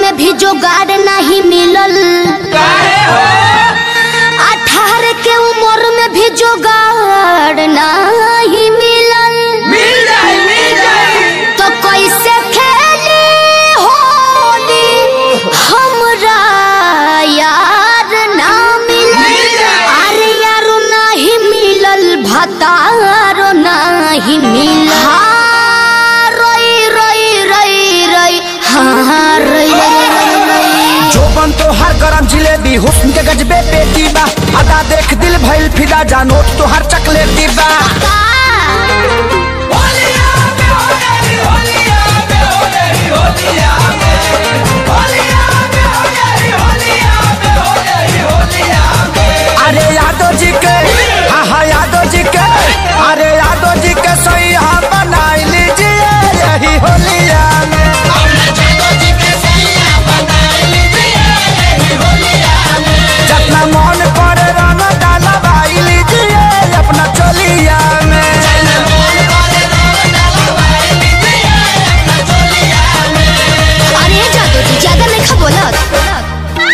में भी जोगाड़ नहीं मिलल अठारह के उम्र में भी जोगाड़ नहीं मिलल मिल जाए मिल जाए तो कैसे खेली होली हमरा यार ना मिलल मिल जाए। अरे यारो नहीं मिलल भतारो नहीं मिलल हाँ, रोई रोई रोई रोई हाँ रोई रोई रोई रोई जोबन तो हर गरम जिलेबी हुस्न के गजबे पेटी बा अदा देख दिल भइल फिदा जानो तो हर चकलेटी बा होलिया में होली होलिया में होली होलिया में होलिया में होली होलिया में होली होलिया में अरे यादव जी के हाँ हाँ यादव जी के अरे यादव जी के सही हाँ बनाई लीजिए यही होलिया में जितना मन करे रंग डाला भाई लीजिए अपना चोलिया में अरे जादू जी ज्यादा नहीं खा बोलत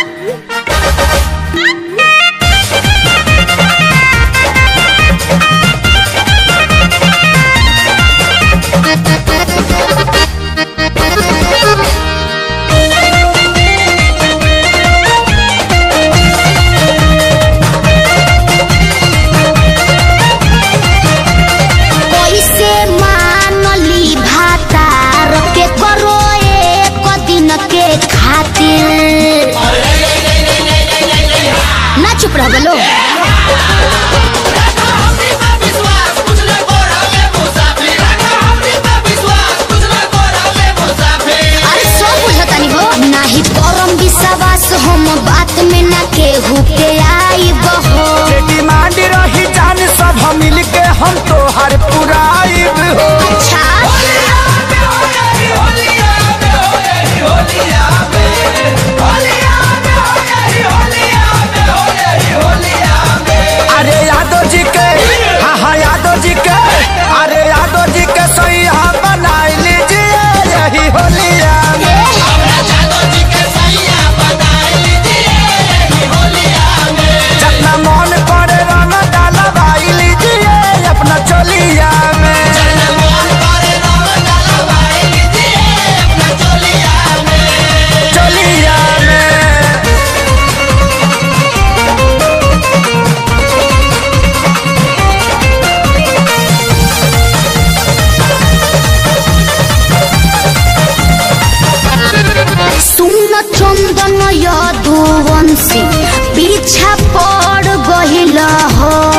कैसे मानली भातार के करो एक दिन के खातिर ना चुप रह बोलो अरे सब बुझतानी हो नाही परम विश्वास हम बात में ना केहू के आई बहो डिमांड रही जान सब हम मिल के हम तो हर पुराइब हो अच्छा अरे यादव जी के हाँ हाँ यादव जी के अरे यादव जी के सही हाँ बनाई लीजिए यही होलिया में जितना मन करे रंग डाला भाई लीजिए अपना चोलिया में चोलिया में सुन चंदन यदुवंशी पीछा पड़ गहिल हो